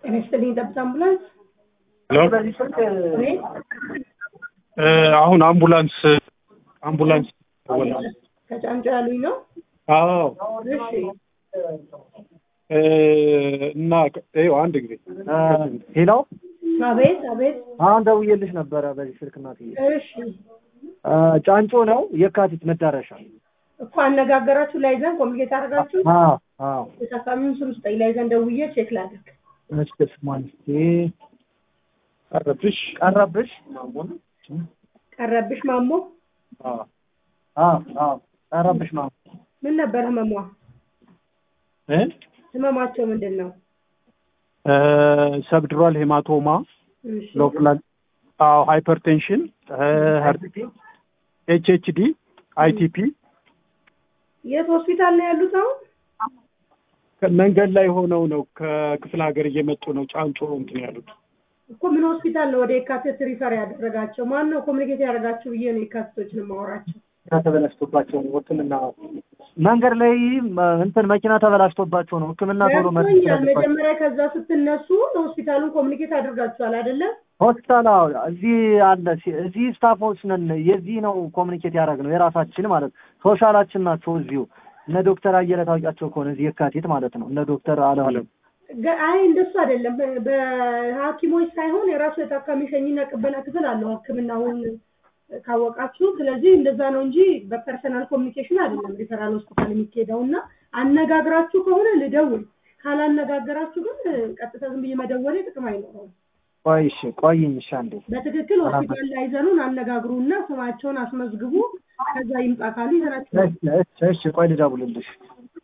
ጤና ይስጥልኝ ጠብታ አምቡላንስ ወይ አሁን አምቡላንስ አምቡላንስ ከጫንጮ ያሉኝ ነው። አዎ እሺ እ እና ይኸው አንድ ጊዜ ሄሎ አቤት አቤት። አሁን ደውዬልሽ ነበረ በዚህ ስልክ እናትዬ። እሺ እ ጫንጮ ነው የካቲት መዳረሻ። እኮ አነጋገራችሁ ላይዘን ኮሚኒኬት አደረጋችሁ። አዎ አዎ። የታካሚውን ስም ስጠኝ ላይዘን ደውዬ ቼክ ላድርግ። እሺ ስሟን እስኪ ቀረብሽ ቀረብሽ። ቀረብሽ ማሞ አዎ አዎ አዎ ቀረብሽ ማሙ ምን ነበር ህመሟ? እ ህመማቸው ምንድን ነው? ሰብድሯል ሄማቶማ እሺ ሎፕላን አዎ ሃይፐርቴንሽን ኤች ኤች ዲ አይቲፒ የት ሆስፒታል ነው ያሉት አሁን? መንገድ ላይ ሆነው ነው ከክፍለ ሀገር እየመጡ ነው ጫንጮ እንትን ያሉት እኮ ምን ሆስፒታል ነው ወደ የካቲት ሪፈር ያደረጋቸው? ማን ነው ኮሚኒኬት ያደረጋችሁ ብዬ ነው የካቲቶችን የማወራቸው። ተበላሽቶባቸው ነው ሕክምና መንገድ ላይ ም- እንትን መኪና ተበላሽቶባቸው ነው ሕክምና ቶሎ መድረስ ገብቶኛል። ስላለባቸው። መጀመሪያ ከዛ ስትነሱ ሆስፒታሉን ኮሚኒኬት አድርጋችኋል አይደለ? ሆስፒታል አዎ፣ እዚህ አለ ሲ- እዚህ ስታፎች ነን። የዚህ ነው ኮሚኒኬት ያደረግነው የራሳችን ማለት ነው። ሶሻላችን ናቸው እዚሁ እነ ዶክተር አየለ ታውቂያቸው ከሆነ እዚህ የካቲት ማለት ነው እነ ዶክተር አለም ገ- አይ እንደሱ አይደለም። በ- በሐኪሞች ሳይሆን የራሱ የታካሚ ሸኝና ቅበላ ክፍል አለው ሕክምናውን ካወቃችሁ። ስለዚህ እንደዛ ነው እንጂ በፐርሰናል ኮሚኒኬሽን አይደለም ሪፈራል ሆስፒታል የሚካሄደው እና አነጋግራችሁ ከሆነ ልደውል፣ ካላነጋገራችሁ ግን ቀጥታ ዝም ብዬ መደወሌ ጥቅም አይኖረውም። ቆይ እሺ ቆይኝ እሺ አንዴ በትክክል ሆስፒታል ላይዘኑን አነጋግሩና ስማቸውን አስመዝግቡ። ከዛ ይምጣ ካሉ ይዘናችሁ እሺ እሺ እሺ ቆይ ልደውልልሽ